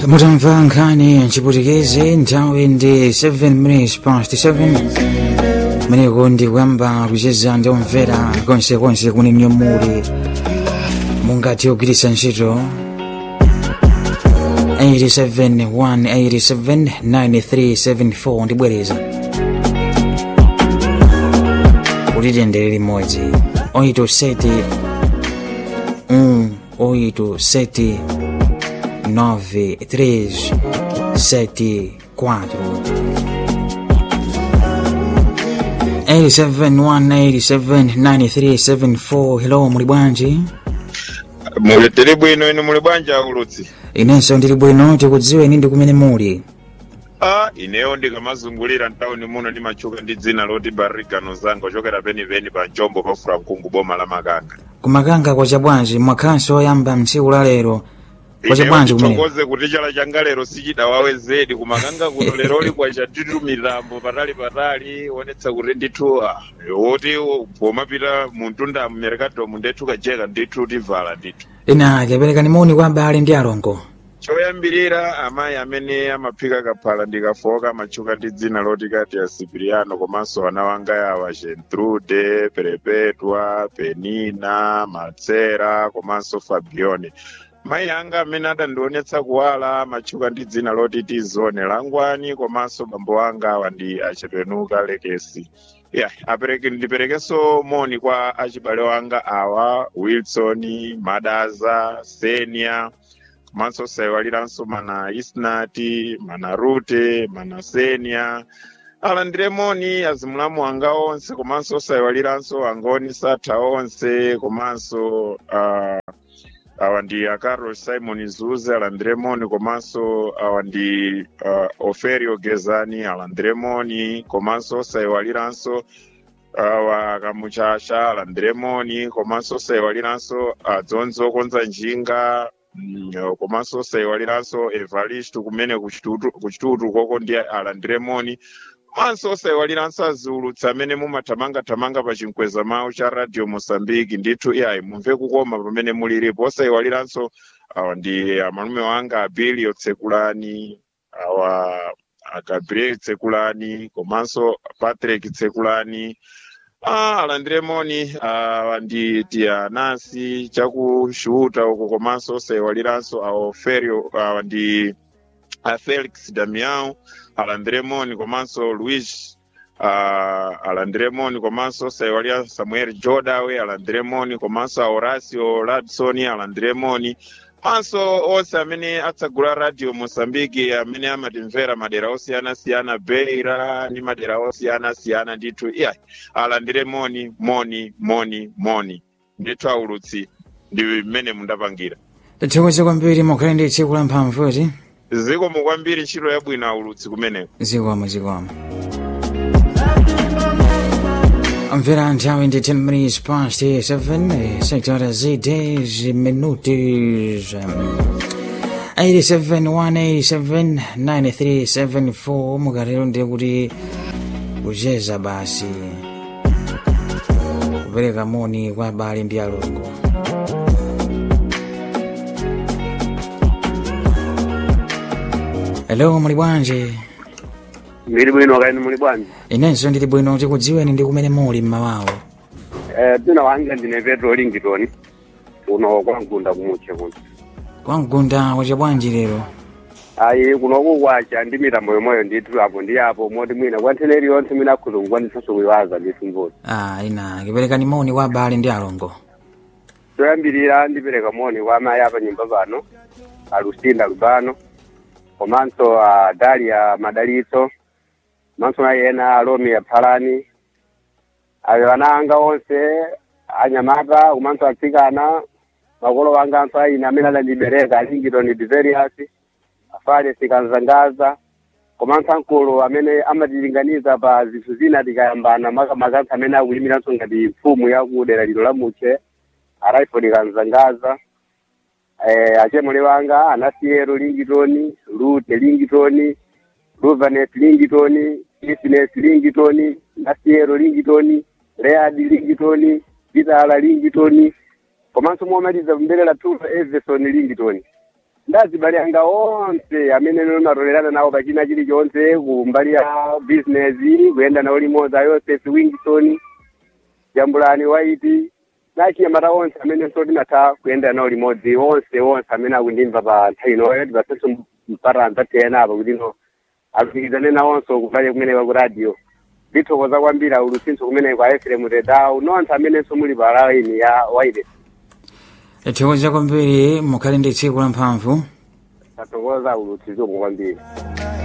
mutamva nkhani chiputikezi nthawi ndi 7 minutes past 7 meneko ndi kuyamba kucheza ndi omvera konsekonse kuni mnyomuli mungathe kugwiritsa ntchito 871879374 ndibwereza kuti tiyendere limodzi 87 1 87 9 3 7 4 871879374 hello muli bwanji muli tili bwino inu muli bwanji aulutsi inenso ndili bwino tikudziweni ndi kumene muli a ineyo ndikamazungulira ntawuni muno ndimatchuka ndi dzina loti barrigano zanga ochokera penipeni pa njombo pafula mkungu boma la makanga kumakanga kwacha bwanji mwakhalanso oyamba mtsiku la lero kwacha bwanji kumene titokoze kuti chala changa lero sichidawawe zedi kumakanga kuno lero uli kwacha titu mitambo patali patali onetsa kuti ndithu ah, woti pomapita muntunda mmerekadomu ndethu kajeka ndithu tivala ndithu ina kaperekani moni kwa abale ndi alongo choyambirira amayi amene amaphika kaphala ndikafoka amatchuka ndi dzina loti kati ya sipiriano komanso ana wanga yawa gentrude perepetwa penina matsera komanso fabione mayi anga amene adandionetsa kuwala amatchuka ndi dzina loti tizone langwani komanso bambo anga awa ndi achepenuka lekesi yeah, apereke ndiperekenso moni kwa achibale wanga awa wilson madaza senia komanso sayiwaliranso mana isnati mana rute mana senia alandire moni azimulamu anga onse komanso sayiwaliranso angoni satha onse komanso uh, awa ndi acarlos simon zuze alandire moni komanso awa ndi uh, oferio gezani alandire moni komanso sayiwaliranso awa kamuchasha alandire moni komanso sayiwaliranso adzonzi okonza njinga Mm, komanso sayiwaliranso evaristo kumene kuchitutu kuchitutu koko ndi alandire moni manso sayiwaliranso aziulutsi amene mumathamangathamanga pa chinkweza mawu cha radio mosambiki ndithu iyayi mumve kukoma pamene muliripo osayiwaliranso awa ndi amalume wanga abilio tsekulani awa a gabriel tsekulani komanso patrick tsekulani Ah, alandire moni awa ndi tianasi chakushuta uko komanso sayiwaliranso awo ferio awa ndi a felix damiao alandire moni komanso luis uh, alandire moni komanso sayiwalira samuel jodawe alandire moni komanso a horacio ladson alandire moni manso onse amene atsagula radio mosambiki amene amatimvera madera osiyanasiyana beira ndi madera osiyanasiyana ndithu iya alandire moni moni moni moni ndithu aulutsi ndi mmene mundapangira tathokoza kwambiri mukhale ndi tsiku la mphamvuti zikomo kwambiri ntchito yabwino aulutsi kumeneko zikomo zikomo Mvera nthawi ndi 10 minutes past 7 sektora zide ziminuti 871879374 mukatero ndi kuti kucheza basi kupereka moni kwa abale ndi alongo hello muli bwanji ndili bwino kaini muli bwanji inenso ndili bwino tikudziweni ndi kumene muli mmawawo eh dzina wanga ndine petro lingitoni kuno kwa mgunda kumutche kuno kwa mgunda wacha bwanji lero ayi kunoku kwacha ndi mitambo yomweyo ndithu apo ndi apo moti mwina kwa nthene iliyonse mwina akhuza kukwanitsanso kuyiwaza ndithu mboti ah ina kiperekani moni kwa abale ndi alongo choyambirira ndipereka moni kwa amayi apa nyumba pano alusinda lubano komanso a dalia madalitso komanso nayi ena alomi aphalani ayo ana anga onse anyamata komanso atsikana makolo wanga anthu ayina amene adandibereka alingitoni diverius afale sikanzangaza komanso ankulu amene amatilinganiza pa zinthu zina tikayambana makamaka anthu amene akuyimiranso ngati mfumu yakudera lino la muche araifodi kanzangaza eh, achemole wanga anasiyero lingitoni lute lingitoni luvanet lingitoni business lingitoni nasiyero lingitoni leadi lingitoni vitala lingitoni komanso momaliza kumbelela tulo everson lingitoni ndazibale anga onse amene matolerana nawo pachina chilichonse ku mbali ya business kuyenda nawo limodzi a Joseph Wingson Jambulani White nachinyamata onse amene so tinatha kuyenda nawo limodzi onse onse amene akundimva pa nthawi inoyo tipasenso mpata anzatiyena apa kuti no alumikizane nawonso kumbali kumeneka ku radio ndithokoza kwambiri aulutsinso kumeneko a Ephraim Tedau nonse amenenso muli pa laini ya White tithokoza kwambiri mukhale ndi tsiku la mphamvu tathokoza aulutsinso kwambiri